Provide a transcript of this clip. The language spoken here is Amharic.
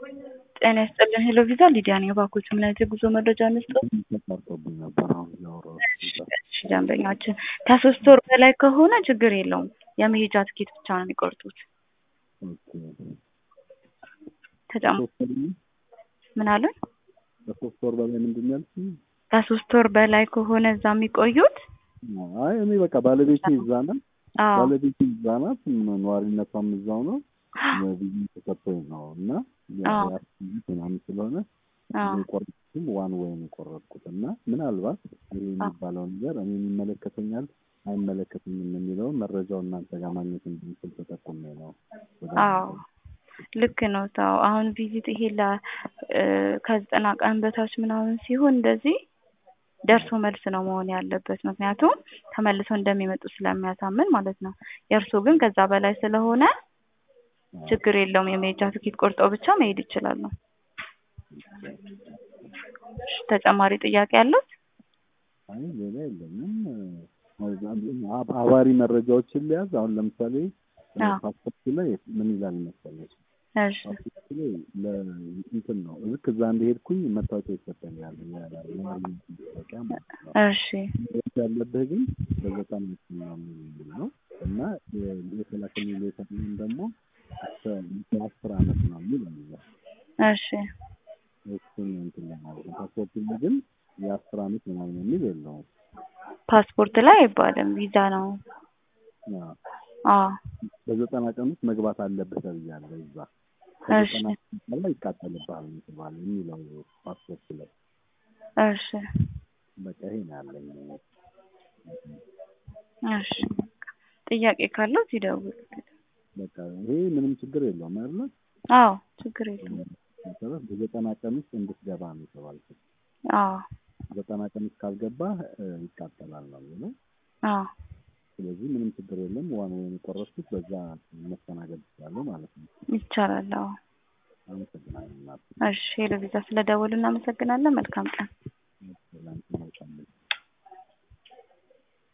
ጤና ይስጥልን ሄሎ ቪዛ ሊዲያ ነኝ። እባክዎት ምን አይነት የጉዞ መረጃ እንስጠው? ተቋርጦብኝ ነበር። አሁን እያወራሁ እሺ ደንበኛችን ከሶስት ወር በላይ ከሆነ ችግር የለውም። የመሄጃ ትኬት ብቻ ነው የሚቆርጡት። ኦኬ። ተጨማ ሶስት ወር ነው? ምን አሉን? ከሶስት ወር በላይ ምንድን ነው ያልሽኝ? ከሶስት ወር በላይ ከሆነ እዛ የሚቆዩት አይ እኔ በቃ ባለቤቴ እዛ ናት። አዎ ባለቤቴ እዛ ናት። ነዋሪነቷም እዛው ነው። ቪዛ ተሰጥቶኝ ነው እና አዎ። ያስት ምናምን ስለሆነ አዎ የቆረጥኩትም ዋን ወይ ነው የቆረጥኩት እና ምናልባት ይሄ የሚባለው ነገር እኔ ይመለከተኛል አይመለከተኝም የሚለውን መረጃው እናንተ ጋር ማግኘት እንድንችል ተጠቁሜ ነው። ወደ አዎ ልክ ነው። ታው አሁን ቪዚት ይሄ ለ እ ከዘጠና ቀን በታች ምናምን ሲሆን እንደዚህ ደርሶ መልስ ነው መሆን ያለበት። ምክንያቱም ተመልሰው እንደሚመጡ ስለሚያሳምን ማለት ነው። የእርሱ ግን ከዛ በላይ ስለሆነ ችግር የለውም። የመሄጃ ትኬት ቆርጠው ብቻ መሄድ ይችላሉ። እሺ፣ ተጨማሪ ጥያቄ አለው? አይ ሌላ የለኝም። አብ- አባሪ መረጃዎችን ሊያዝ አሁን ለምሳሌ አዎ። ፓስፖርት ላይ ምን ይላል መሰለሽ? እሺ ፓስፖርት ላይ ለእንትን ነው ልክ እዛ እንደሄድኩኝ መታወቂያ ይሰጠኛል። የነዋሪነት መታወቂያ ማለት ነው። እሺ መሄድ ያለብህ ግን በዘጠና ነው የሚል ነው እና የ- የተላከልኝ ሌተርም ደግሞ እስከ አስር አመት ነው የሚል አለ። እሺ እሱን እንትን ለማለት ነው። ፓስፖርት ላይ ግን የአስር አመት ምናምን የሚል የለውም። ፓስፖርት ላይ አይባልም ቪዛ ነው። አዎ። አዎ በዘጠና ቀን ውስጥ መግባት አለብህ ተብያለሁ። እዛ እሺ ከዘጠና ቀን በኋላ ይቃጠልብሃል ምትባል የሚለው ፓስፖርት ላይ እሺ በቃ ይሄ ነው ያለኝ። እሺ ጥያቄ ካለው ይደውል። በቃ ይሄ ምንም ችግር የለውም አይደለ? አዎ ችግር የለውም። መሰረት በዘጠና ቀን ውስጥ እንድትገባ ነው የተባልኩት። አዎ ዘጠና ቀን ውስጥ ካልገባህ እ፣ ይቃጠላል ነው የሚለው። አዎ ስለዚህ ምንም ችግር የለም። ዋን ወይን የቆረጥኩት በዛ መስተናገድ ይችላለሁ ማለት ነው። ይቻላል። አዎ አመሰግናለሁ እናት። እሺ ሄሎ ቪዛ ስለደወሉ እናመሰግናለን። መልካም ቀን።